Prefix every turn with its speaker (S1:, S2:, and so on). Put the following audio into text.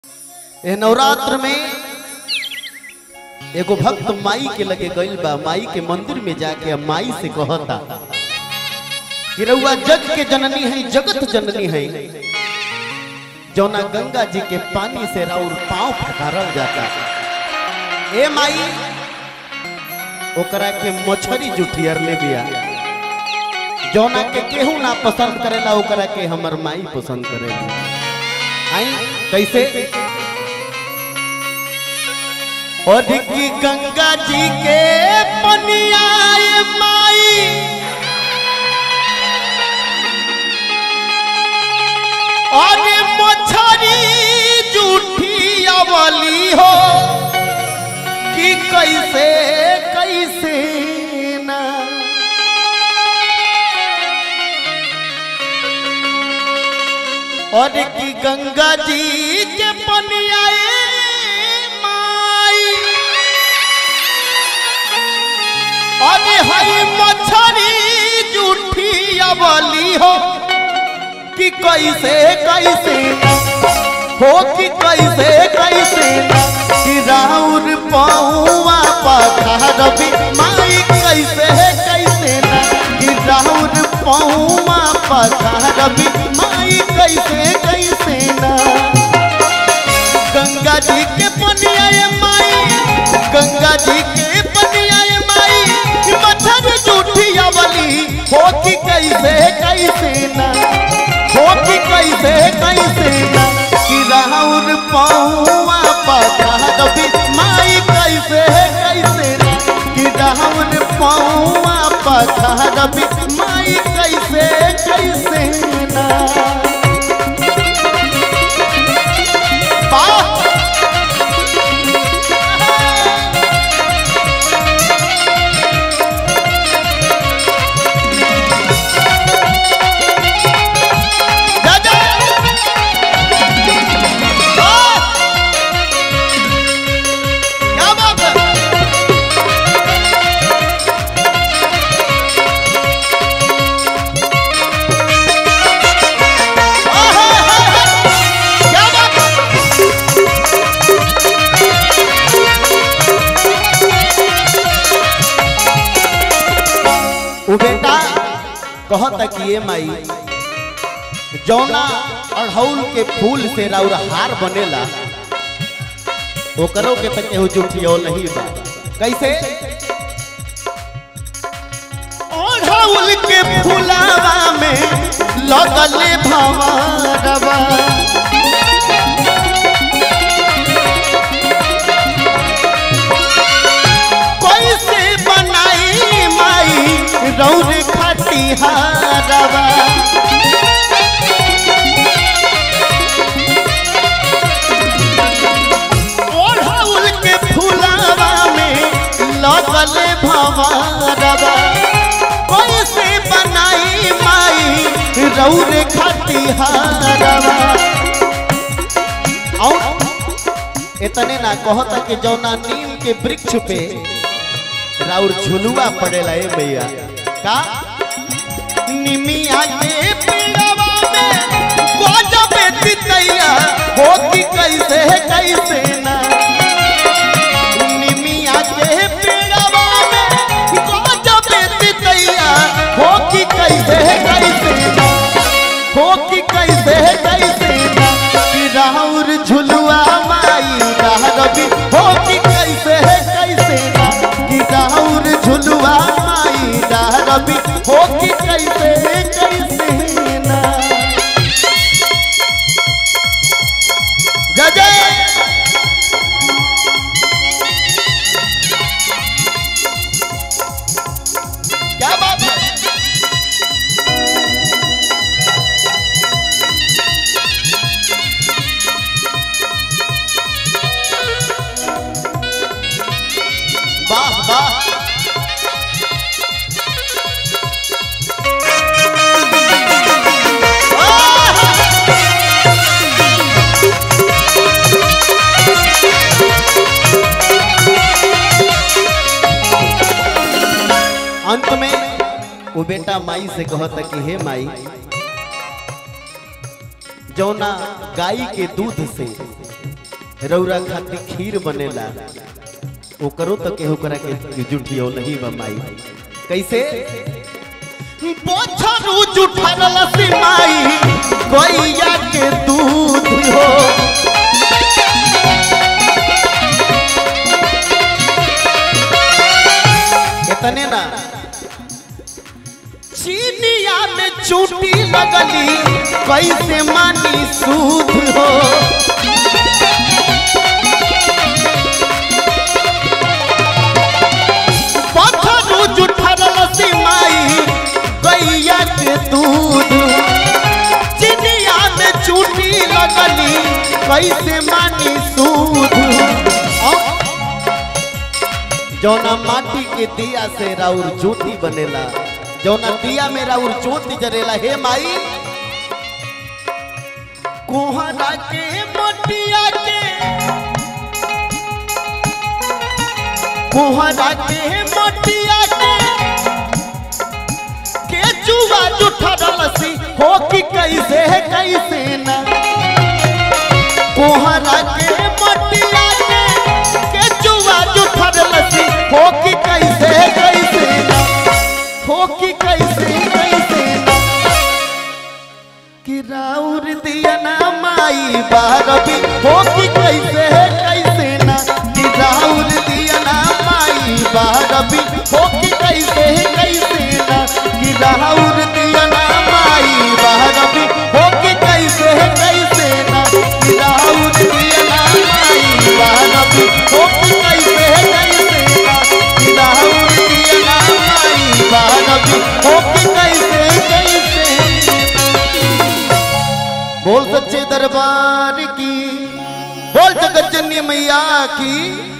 S1: ए नवरात्र में एगो भक्त माई के लगे गइल बा माई के मंदिर में जाके अब माई से कहता कि रउआ जग के जननी है जगत जननी है जौना गंगा जी के पानी से राउर पांव फटारल जाता ए माई ओकरा के मछरी जुठियर ले बिया जौना के केहू ना पसंद करेला ओकरा के हमर माई पसंद करेला आई कैसे और की गंगा जी के पनियाए माई और मछरी जूठी अवली हो कि कैसे कैसे ना और की गंगा जी के पनियाए माई अरे हई मछरी जूठी अबली हो कि कैसे कैसे हो कि कैसे कैसे कि राउर पौवा पखारबी माई कैसे कैसे ना कि राउर पौवा पखारबी माई कैसे कैसे ना गंगा जी के पनिया माई गंगा जी के पनिया माई मच्छर जूठी अवली हो कि कैसे कैसे ना हो कि कैसे कैसे ना कि राहुल पहुआ पता दबी माई कैसे कैसे ना कि राहुल पहुआ पता दबी माई कैसे कैसे ना वाह जा जा वाह! क्या बात है आहा, हा, हा! क्या बात है उ बेटा कहता कि ये माई जौना अढ़ौल के फूल से राउर हार बनेला ओकरो के तक केहू जुठियो नहीं बा कैसे अढ़ौल के फूलावा में लगले भंवरवा कैसे बनाई माई रौर खटिहारवा ओढ़ौल के फुलावा में लगल भंवरवा कैसे बनाई माई रौर खटिहारवा और इतने ना कहता कि जौना नीम के वृक्ष पे राउर झुलुआ पड़ेला ए भैया का निमिया के पेड़वा में गजब तितैया हो कि कैसे कैसे ना निमिया के पेड़वा में गजब तितैया हो कि कैसे कैसे ना हो कि कैसे कैसे ना कि राउर झुलुआ माई रवि हो कि कैसे कैसे ना कि राउर झुलुआ माई रवि हो कि कैसे कैसे ना जय जय क्या बात है वाह वाह अंत में वो बेटा माई से कहता कि हे माई जौना गाय के दूध से रौरा खातिर खीर बनेला ओकरो तो केहू करा के जुटियो नहीं बा माई कैसे बोछरू जुठरल सिमाई गैया के दूध हो इतने ना चीनिया में चूटी लगली कैसे मानी सूद हो पत्थरू जुठरल सिमाई गैया के दूध चिनिया में चूटी लगली कैसे मानी सूद जौना माटी के दिया से राउर ज्योति बनेला जौना दिया में राउर ज्योति जरेला हे माई कोहरा के मटिया के कोहरा के मटिया के के जुआ जुठरल सी हो कि कैसे है कैसे ना कोहरा के मटिया के के जुआ जुठरल सी हो कि कैसे है कैसे ना हो कि कैसे कैसे ना कि राउर दिया ना माई बारबी हो कि कैसे है कैसे ना कि राउर दिया ना माई बारबी हो कि कैसे है कैसे ना कि राउर दिया ना माई बारबी हो कि कैसे है कैसे ना कि राउर दिया ना माई बारबी हो कि कैसे है कैसे ना कि राउर दिया ना माई बारबी हो कि कैसे कैसे बोल सच्चे दरबार की बोल जगत जननी मैया की